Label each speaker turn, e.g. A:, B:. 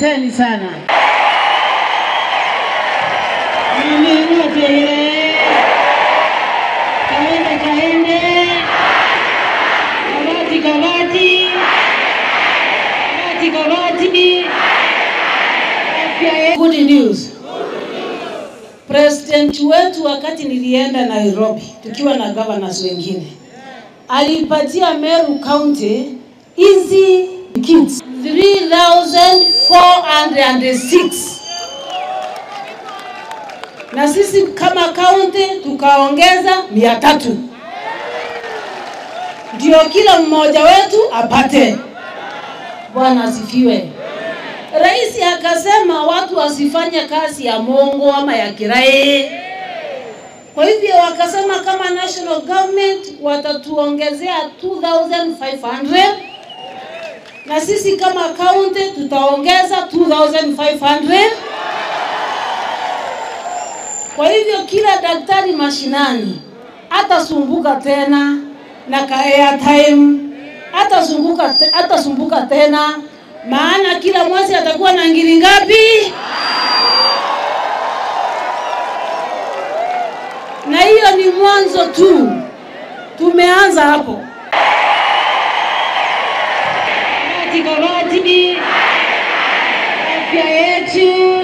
A: asanteni sana. Mimi Tegere, kaende kaende, kabati kabati, kabati kabati, afya ye- Good news. President wetu wakati nilienda Nairobi tukiwa na governors wengine alipatia Meru County hizi kits 3406 na sisi kama kaunti tukaongeza mia tatu ndio kila mmoja wetu apate. Bwana asifiwe. Rais akasema watu wasifanye kazi ya mongo ama ya kirai. Kwa hivyo wakasema kama national government watatuongezea 2500 na sisi kama county tutaongeza 2500 kwa hivyo kila daktari mashinani atasumbuka tena na ka airtime, atasumbuka te, atasumbuka tena, maana kila mwezi atakuwa na ngiri ngapi? Na hiyo ni mwanzo tu, tumeanza hapo. Kabati kabati, afya yetu